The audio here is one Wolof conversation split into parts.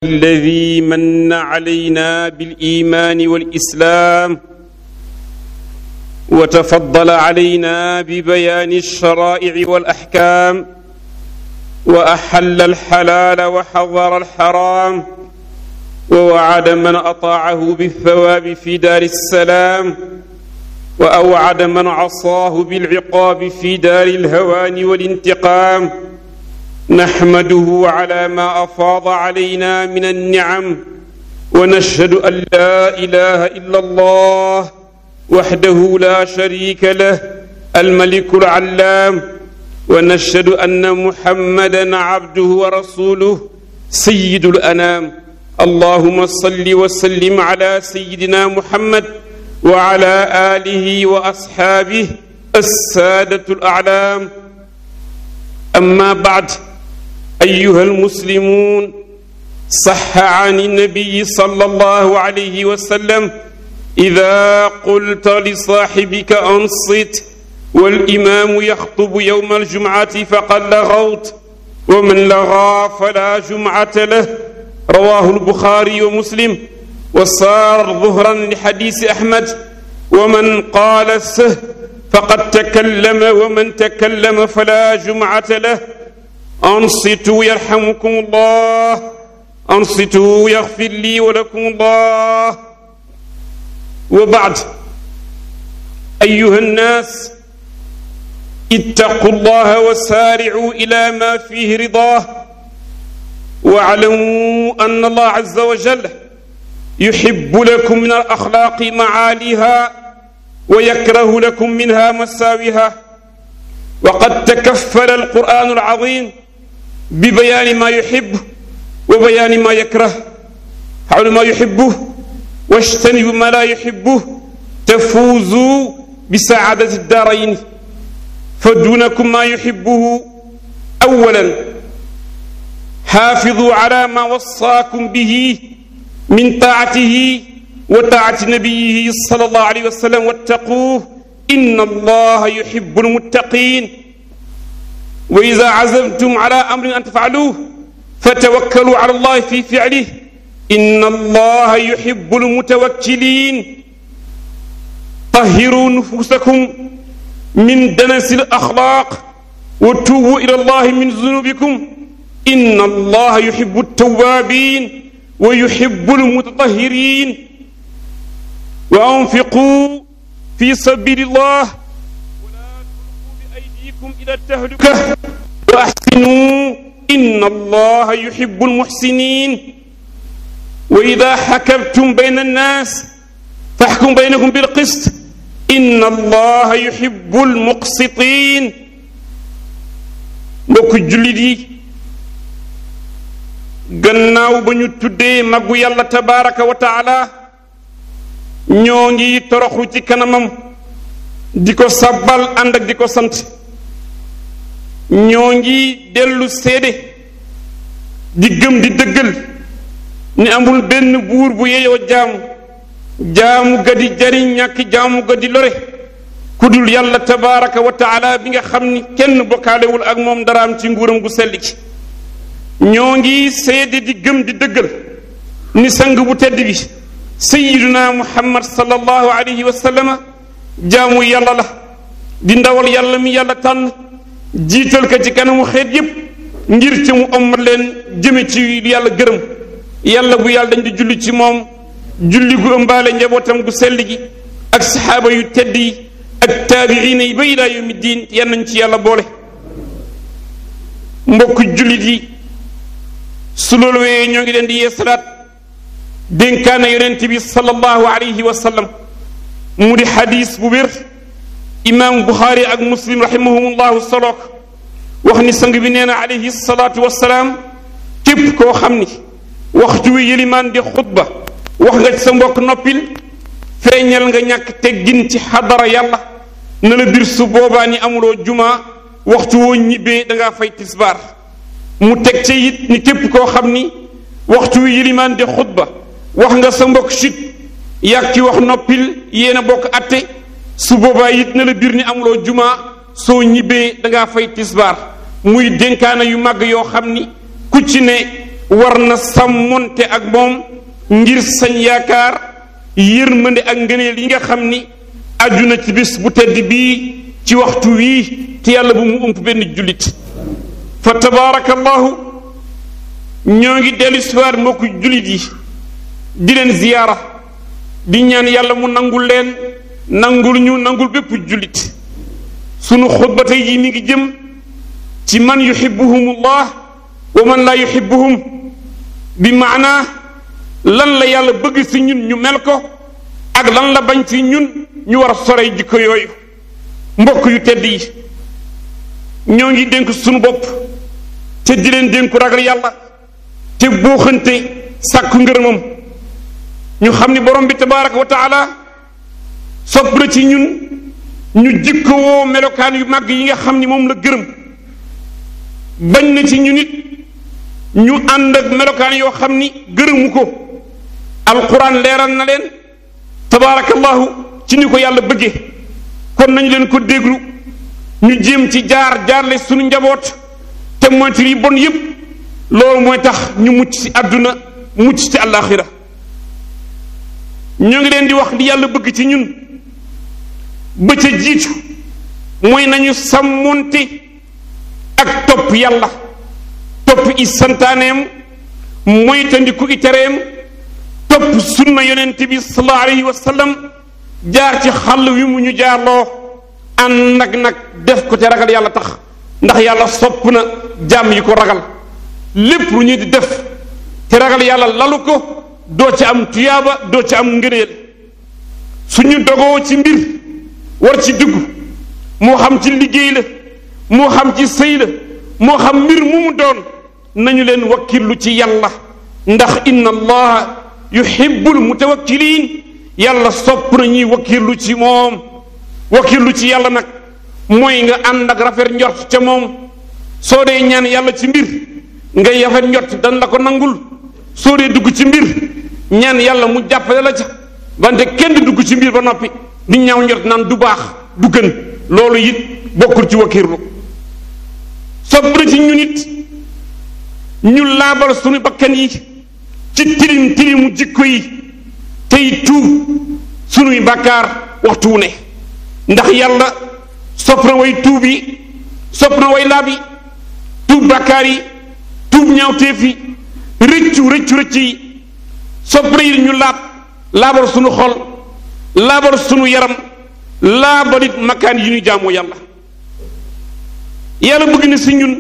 الذي من علينا بالايمان والاسلام وتفضل علينا ببيان الشرائع والاحكام واحل الحلال وحظر الحرام ووعد من اطاعه بالثواب في دار السلام واوعد من عصاه بالعقاب في دار الهوان والانتقام نحمده على ما افاض علينا من النعم ونشهد ان لا اله الا الله وحده لا شريك له الملك العلام ونشهد ان محمدا عبده ورسوله سيد الانام اللهم صل وسلم على سيدنا محمد وعلى اله واصحابه الساده الاعلام اما بعد ايها المسلمون صح عن النبي صلى الله عليه وسلم اذا قلت لصاحبك انصت والامام يخطب يوم الجمعه فقد لغوت ومن لغى فلا جمعه له رواه البخاري ومسلم وصار ظهرا لحديث احمد ومن قال سه فقد تكلم ومن تكلم فلا جمعه له انصتوا يرحمكم الله انصتوا يغفر لي ولكم الله وبعد ايها الناس اتقوا الله وسارعوا الى ما فيه رضاه واعلموا ان الله عز وجل يحب لكم من الاخلاق معاليها ويكره لكم منها مساويها وقد تكفل القران العظيم ببيان ما يحب وبيان ما يكره حول ما يحبه واجتنبوا ما لا يحبه تفوزوا بسعادة الدارين فدونكم ما يحبه أولا حافظوا على ما وصاكم به من طاعته وطاعة نبيه صلى الله عليه وسلم واتقوه إن الله يحب المتقين وإذا عزمتم على أمر أن تفعلوه فتوكلوا على الله في فعله إن الله يحب المتوكلين طهروا نفوسكم من دنس الأخلاق وتوبوا إلى الله من ذنوبكم إن الله يحب التوابين ويحب المتطهرين وأنفقوا في سبيل الله ولا تلقوا بأيديكم إلى التهلكة وأحسنوا إن الله يحب المحسنين وإذا حكمتم بين الناس فاحكم بينهم بالقسط إن الله يحب المقسطين mbokk jullit yi gannaaw ba ñu tuddee màggu yàlla tabaraka wa taala ñoo ngi toroxlu ci kanamam di ko sabbal ànd ak di ko sant ñoo ngi dellu seede di gëm di dëggal ni amul benn buur bu yeyoo jaamu jaamu ga di jariñ ñàkk jaamu ga di lore ku dul yàlla tabaraka wa taala bi nga xam ni kenn bokkaalewul ak moom daraam ci nguuram gu sell ci ñoo ngi seede di gëm di dëggal ni sang bu tedd bi sayiduna muhammad sallallahu alayhi wa sallama jaamu yàlla la di ndawal yàlla mi yàlla tànn jiital ko ci kanamu xeet yépp ngir ci mu ommat leen jëme ci yàlla gërëm yàlla bu yàlla dañ di julli ci moom julli gu ëmbaale njabootam gu sell gi ak saxaaba yu tedd yi ak taabiina yi ba ilaa yawmi diin yan nañ ci yàlla boole mbokk jullit yi su loolu wee ñoo ngi leen di yeesalaat dénkaane yonent bi sallallahu alayhi wa sallam mu di xadis bu wér imaam buxaari ak muslim rahimahumullahu solook wax ni sang bi nee na alayhi salaatu wasalaam képp koo xam ni waxtu wi yëlimaan di xutba wax nga ci sa mbokk noppil feeñal nga ñàkk teggin ci xadara yàlla na la bir su boobaa ni amuloo juma waxtu woo ñibbee dangaa fay tisbaar mu teg ca it ni képp koo xam ni waxtu wi yëlimaan di xutba wax nga sa mbokk chut yàgg ci wax noppil yéen a bokk atte su boobaa it na la bir ni amuloo juma soo ñibbee dangaa fay tisbaar muy dénkaana yu màgg yoo xam ni ku ci ne war na sàmmonte ak moom ngir sañ yaakaar yërmande ak ngëneel yi nga xam ni aju na ci bis bu tedd bii ci waxtu wii te yàlla bu mu ump benn jullit fa tabaarakallahu ñoo ngi dellu siwaat mbokku jullit yi di leen ziyaara di ñaan yàlla mu nangul leen nangul ñu nangul bépp jullit sunu xutba tey jii mi ngi jëm ci man yuhibbuhumullah wa man laa yuhibbuhum bi maanaa lan la yàlla bëgg ci ñun ñu mel ko ak lan la bañ ci ñun ñu war a sorey jikko yooyu mbokk yu tedd yi ñoo ngi dénk sunu bopp te di leen dénku ragal yàlla te booxante sàkku ngërëmam ñu xam ni borom bi tabaraka wa taala sopp na ci ñun ñu jikko woo melokaan yu màgg yi nga xam ni moom la gërëm bañ na ci ñu nit ñu ànd ak melokaan yoo xam ni gërëmu ko alquran leeral na leen tabaarakallahu ci ni ko yàlla bëggee kon nañu leen ko déglu ñu jéem ci jaar jaarle suñu njaboot te moytu yi bon yépp loolu mooy tax ñu mucc ci àdduna mucc ci àllaaxira ñoo ngi leen di wax li yàlla bëgg ci ñun ba ca jiitu mooy nañu sàmmonte ak topp yàlla topp i santaaneem moytandiku i tereem topp sunna yonent bi sallallahu alayhi wa sallam jaar ci xàll wi mu ñu jaarloo ànd nag nag def ko te ragal yàlla tax ndax yàlla sopp na jaam yi ko ragal lépp lu ñuy di def te ragal yàlla lalu ko doo ci am tuyaaba doo ci am ngëneel suñu dogoo ci mbir war ci dugg moo xam ci liggéey la moo xam ci sëy la moo xam mbir mu mu doon nañu leen wakkillu ci yàlla ndax inna allaha yuhibbul mutawakkiliin yàlla sopp na ñuy wakkillu ci moom wakkillu ci yàlla nag mooy nga ànd ak rafet njort ca moom soo dee ñaan yàlla ci mbir ngay rafet njort dan la ko nangul soo dee dugg ci mbir ñaan yàlla mu jàppale la ca wante kenn di dugg ci mbir ba noppi di ñaaw njort naan du baax du gën loolu it bokkul ci wakkirlu sopp na ci ñu nit ñu laabal suñu bakkan yi ci tilim tilimu jikko yi tey tuub sunuy bàkkaar waxtu wu ne ndax yàlla sopp na way tuub yi sopp na way laab yi tuub bàkkaar yi tuub ñaawteef yi rëccu rëccu rëcc yi sopp na yi ñu laab laabal sunu xol laabal sunu yaram laabal it makkaan yi ñu jaamoo yàlla yàlla bëgg na si ñun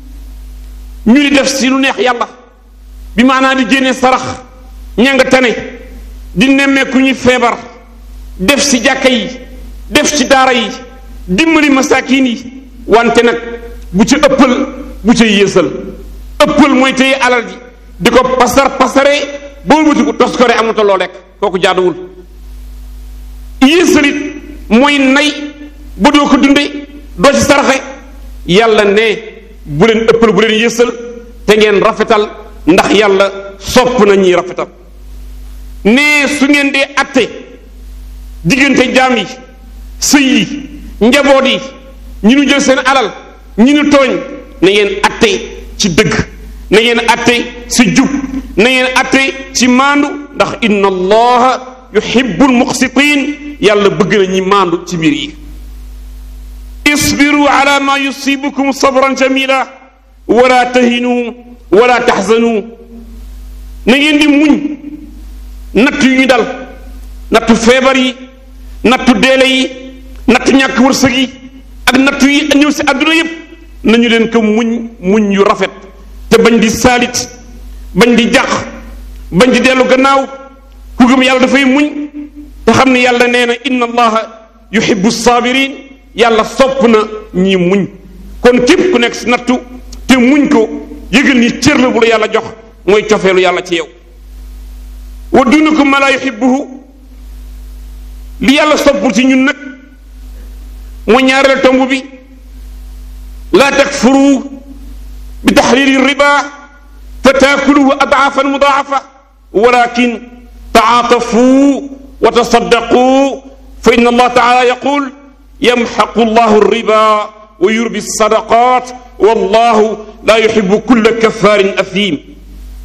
ñu di def si lu neex yàlla bi maanaa di génne sarax ña nga tane di nemmeeku ñuy feebar def si jàkka yi def ci daara yi dimbali masaakiin yi wante nag bu ci ëppal bu ca yéesal ëppal mooy téye alal ji di ko pasar pasaree boo wuti ko tos ko re amatoo loo lekk kooku jaaduwul yéesalit mooy nay ba doo ko dunde doo ci saraxe yàlla ne bu leen ëppal bu leen yéesal te ngeen rafetal ndax yàlla sopp na ñiy rafetal ne su ngeen dee atte diggante jaam yi sëy yi njaboot yi ñi nu jël seen alal ñi nu tooñ na ngeen atte ci dëgg na ngeen atte ci jub na ngeen atte ci maandu ndax inna allaha yuhibbul muqsitin yàlla bëgg na ñi maandu ci mbir yi isbiru ala ma yusibukum sabran jamila wala tahinu wala taxzanu na ngeen di muñ natt yu ñu dal nattu feebar yi nattu deele yi nattu ñàkk wërsëg yi ak nattu yi ñëw si àdduna yépp nañu leen ko muñ muñ yu rafet te bañ di saalit bañ di jàq bañ di dellu gannaaw ku gëm yàlla dafay muñ te xam ne yàlla nee na inna allaha yuhibbu sabirin yàlla sopp na ñi muñ kon képp ku nekk si nattu te muñ ko yëgal ni cër la bu la yàlla jox mooy cofeelu yàlla ci yow wa dunukum ma la yuhibbuhu li yàlla soppul ci ñun nag mooy ñaareel tomb bi laa takfuru bi taxriri riba fa taakuluhu adaafan mudaafa walakin taatafu wa tasaddaqu fa inna allah taala yaqul yamxaqu allahu riba wa yurbi sadaqat wallahu la yuxibu kulla kafarin athim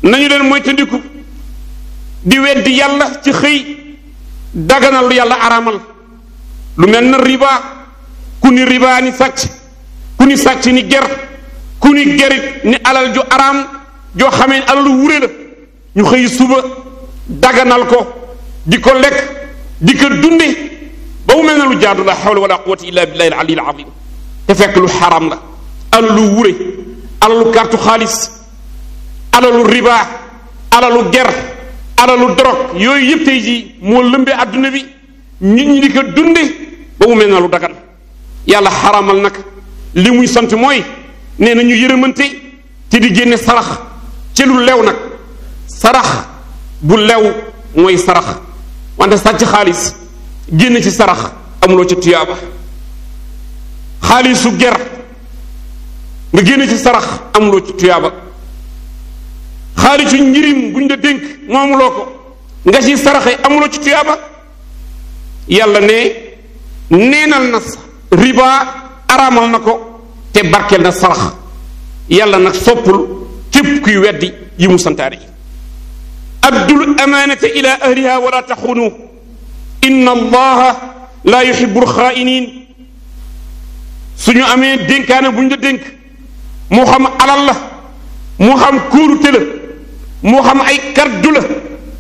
nañu leen moytandiku di weddi yàlla ci xëy daganal lu yàlla aramal lu mel na riba ku ni riba ni sàcc ku ni sàcc ni ger ku ni gerit ni alal ju araam joo xamee alalu wure la ñu xëy suba daganal ko di ko lekk di ko dunde ba mu mel na lu jaadu la hawla wala quwwata illa billahi al ali al azim te fekk lu xaram la alalu wure alalu kartu xaalis alalu riba alalu ger alalu dorog yooyu yëpp tey jii moo lëmbee adduna bi nit ñi di ko dunde ba mu mel na lu dagan yàlla xaramal nag li muy sant mooy nee na ñu yërëmante te di génne sarax ci lu lew nag sarax bu lew mooy sarax wante sàcc xaalis génn ci sarax amuloo ci tuyaaba xaalisu ger nga génn ci sarax amuloo ci tuyaaba xaalisu njirim buñ la dénk moomuloo ko nga ci saraxe amuloo ci tuyaaba yàlla ne neenal na riba araamal na ko te barkeel na sarax yàlla nag soppul képp kuy weddi yi mu santaane yi addul amaanata ila ahliha wala taxunu inna allaha la yuhibu alxaa'iniin suñu amee dénkaane bu ñu la dénk moo xam alal la moo xam kóolute la moo xam ay kaddu la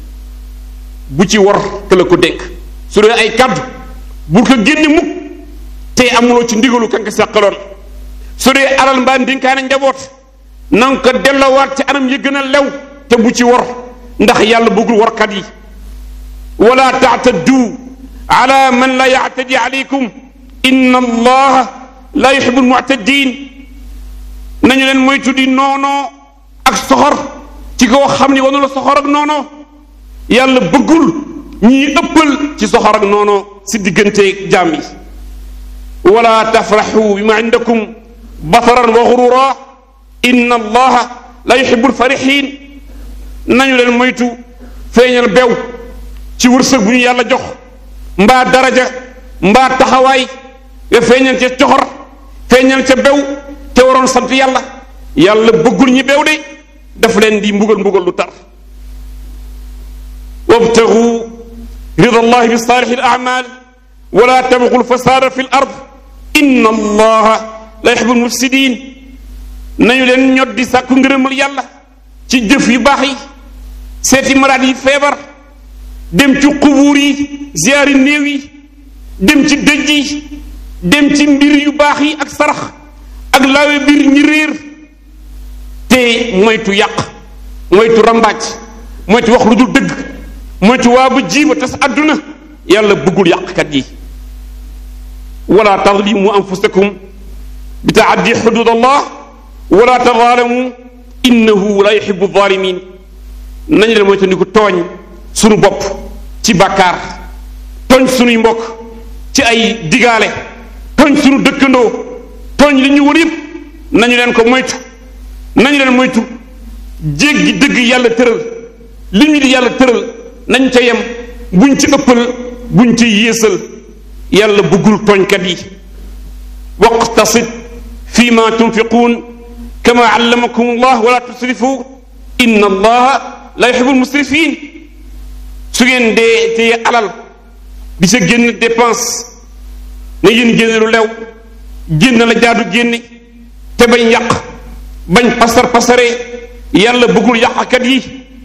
bu ci war te la ko dénk su dee ay kaddu bu ko génne mukk te amuloo ci ndigalu kanka sàqaloon su dee alal mbaa dénkaane njaboot na nga ko delloowaat ci anam yi gën a lew te bu ci war ndax yàlla bëggul warkat yi wala taataddu ala man la yaatadi alaykum inna allaha la yuhibu almu'tadin nañu leen moytu di noonoo ak soxor ci koo xam ni wanu la soxor ak noonoo yàlla bëggul ñii ëppal ci soxor ak noonoo si diggante jaam yi wala tafraxu bima indakum bataran wa xurura inna allaha la yuhibu alfarixin nañu leen moytu feeñal bew ci wërsëg bu ñu yàlla jox mbaa daraja mbaa taxawaay nga feeñal ca coxor feeñal ca bew te waroon sant yàlla yàlla bëggul ñi bew de daf leen di mbugal mbugal lu tar wabtagu rida allahi bi saalixi al amal wala tabgu lfasada fi l ard inna allaha la yuhibu lmufsidin nañu leen ñot di sàkku ngërëmal yàlla ci jëf yu baax yi seeti malade yi feebar dem ci xubuur yi ziyaari néew yi dem ci dëj yi dem ci mbir yu baax yi ak sarax ak laawe biir ñi réer te moytu yàq moytu rambaaj moytu wax lu dul dëgg moytu waa ba jiiba tas àdduna yàlla bëggul yàqkat yi wala tadlimu anfusakum bi taaddi xudud allah wala tadaalamu innahu la yuhibu zalimin nañu leen moytu ni ko tooñ sunu bopp ci bàkkaar tooñ sunuy mbokk ci ay digaale tooñ sunu dëkkandoo tooñ li ñu wër yëpp nañu leen ko moytu nañu leen moytu jéggi dëgg yàlla tëral li ñu di yàlla tëral nañ ca yem buñ ci ëppal buñ ci yéesal yàlla bëggul tooñkat yi waqtasid fi ma tunfiquun kama allamakum allah wala tusrifu inna allaha la yuhibu almusrifin su ngeen dee téye alal di sa génn dépense na ngeen génne lu lew génn la jaadu génne te bañ yàq bañ pasar pasare yàlla bëggul yàqkat yi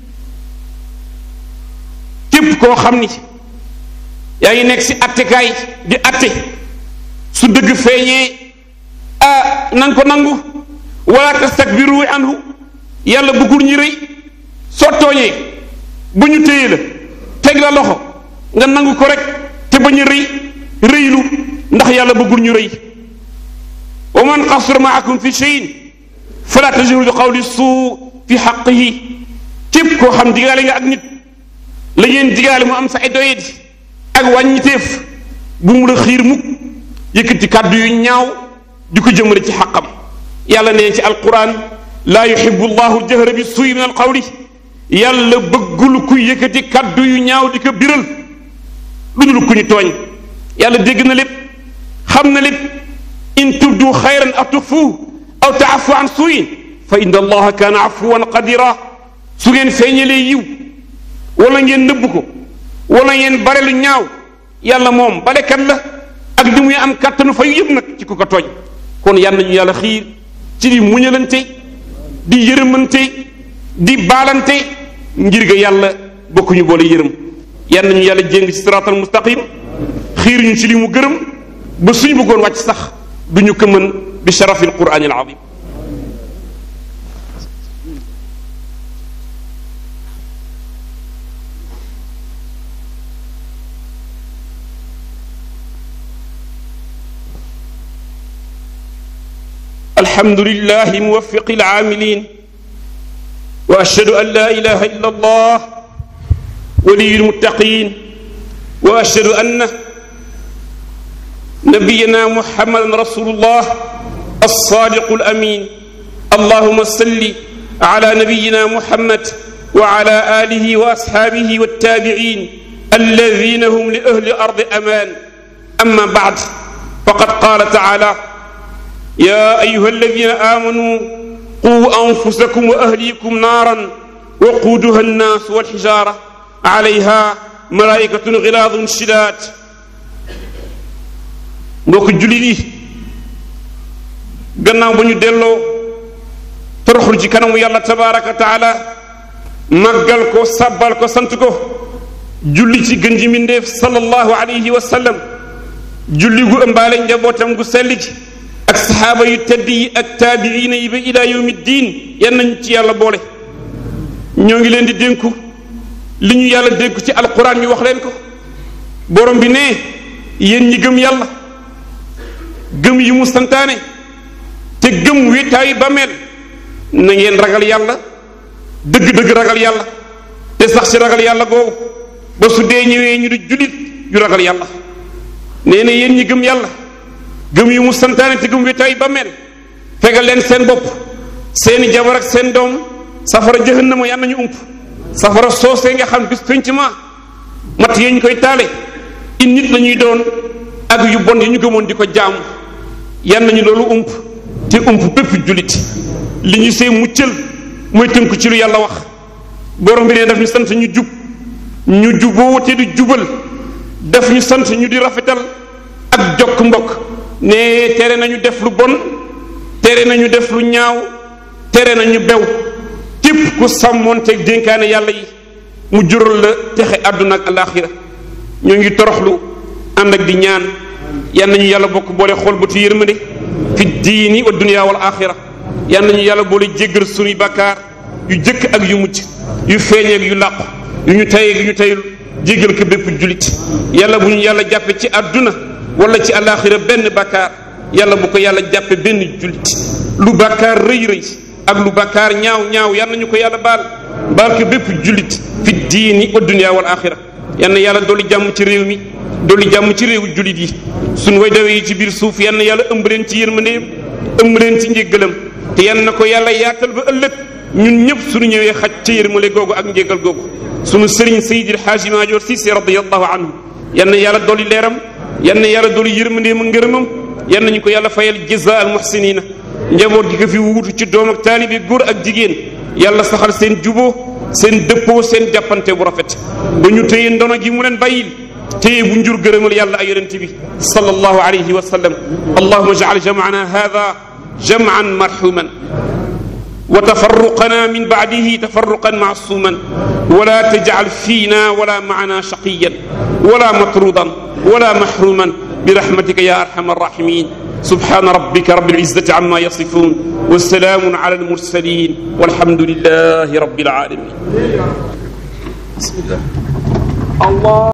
képp koo xam ni yaa ngi nekk si attekaay di atte su dëgg feeñee ah na nga ko nangu wala tastakbiru anhu yàlla bëggul ñi rëy soo tooñee bu ñu téye la teg la loxo nga nangu ko rek te bañ a rëy rëylu ndax yàlla bëggul ñu rëy wa man qasura maakum fi cheyin fala tajiru bi qawli suu fi xaqihi képp koo xam digaale nga ak nit la ngeen digaale mu am sa ay doyadi ak wàññiteef bu mu la xiir mukk yëkkati kàddu yu ñaaw di ko jëmale ci xaqam yàlla nee ci alquran laa yuhibu llahu jahra bi suuy min alqawli yàlla bëggul ku yëkkati kàddu yu ñaaw di ko biral lu dul ku ñu tooñ yàlla dégg na lépp xam na lépp in tubdu xayran aw tuxfuuhu aw taafu an suuyin fa inna allaha kaana afuwan qadira su ngeen feeñalee yiw wala ngeen nëbb ko wala ngeen bare lu ñaaw yàlla moom balekat la ak li muy am kàttanu fayu yëpp nag ci ku ko tooñ kon yàlla nañu yàlla xiir ci di muñalante di yërëmante di baalante ngir ga yàlla bokkuñu boole yërëm yàlla nañu yàlla jéng ci siraatal mustaqim xiir ñu ci li mu gërëm ba suñu bëggoon wàcc sax du ñu ko mën bi sharafil quraanil azim الحمد لله موفق العاملين واشهد ان لا اله الا الله ولي المتقين واشهد ان نبينا محمد رسول الله الصادق الامين اللهم صل على نبينا محمد وعلى اله واصحابه والتابعين الذين هم لاهل الارض امان اما بعد فقد قال تعالى يا أيها الذين آمنوا قوا أنفسكم وأهليكم نارا وقودها الناس والحجارة عليها ملائكة غلاظ شداد mbokk jullit yi gannaaw ba ñu delloo toroxlu ci kanamu yàlla tabaraka wa taala màggal ko sàbbal ko sant ko julli ci gën ji mbindéef sallallahu alayhi wa sallam julli gu ëmbaale njabootam gu sell ji ak saxaaba yu tedd yi ak taabiina yi ba ila yawmi diin yan nañ ci yàlla boole ñoo ngi leen di dénku li ñu yàlla dénku ci alquran ñu wax leen ko borom bi ne yéen ñi gëm yàlla gëm yi mu santaane te gëm wéetaayu bàmmeel na ngeen ragal yàlla dëgg-dëgg ragal yàlla te sax ci ragal yàlla googu ba su dee ñëwee ñu di jullit yu ragal yàlla nee na yéen ñi gëm yàlla gëm yi mu santaane te gëm wéetaayu bàmmeel fegal leen seen bopp seeni jabar ak seen doom safara jahannama yal nañu ump safara soosee nga xam bis penc ma mat yee ñu koy taale in nit la ñuy doon ak yu bon yi ñu gëmoon di ko jaamu yan nañu loolu ump te ump bépp jullit li ñu see muccal mooy tënku ci lu yàlla wax borom bi ne daf ñu sant ñu jub ñu juboo te du jubal daf ñu sant ñu di rafetal ak jokk mbokk ne tere nañu def lu bon tere nañu def lu ñaaw tere nañu bew képp ku sàmmoonteeg dénkaane yàlla yi mu jural la texe àdduna ak alaaxira ñoo ngi toroxlu ànd ak di ñaan yal nañu yàlla bokk boole xool bëtu yërmande fi diini wa dunya wal axira yal nañu yàlla boole jéggal sunuy bakkaar yu jëkk ak yu mucc yu feeñeeg yu làqu yu ñu tayeeg yu ñu tayul jéggal ko bépp julit yàlla bu ñu yàlla jàppe ci àdduna wala ci alaaxira benn bakkaar yàlla bu ko yàlla jàppe benn julit lu bakkaar rëy rëy ak lu bakkaar ñaaw ñaaw yal nañu ko yàlla baal baal ko bépp julit fi diini wa dunya wal axira yal na yàlla dolli jàmm ci réew mi dolli jàmm ci réewu jullit yi suñ way dawee yi ci biir suuf yal na yàlla ëmb leen ci yërmandeem ëmb leen ci njéggalam te yal na ko yàlla yaatal ba ëllëg ñun ñëpp suñu ñëwee xaj ca yërmale googu ak njéggal googu suñu sëriñ Seydil Xaaji Maajoor Siise radiyallahu anhu yal na yàlla dolli leeram yal na yàlla dolli yërmandeem ak ngërëmam yal nañu ko yàlla fayal jazaa al muhsinina njaboot gi ko fi wuutu ci doom ak taalibe góor ak jigéen yàlla saxal seen juboo seen dëppoo seen jàppante bu rafet ba ñu téye ndono gi mu leen bàyyil téye bu njur gërëmal yàlla ay yonent bi sallallahu alayhi wa sallam allahuma jacal jamcana hada jamcan marxuman wa tafarruqana min bacdihi tafarruqan macsuman wala tajcal fiina wala macana shaqiyan wala matrudan wala maxruman برحمتك يا أرحم الراحمين سبحان ربك رب العزة عما يصفون والسلام على المرسلين والحمد لله رب العالمين بسم الله الله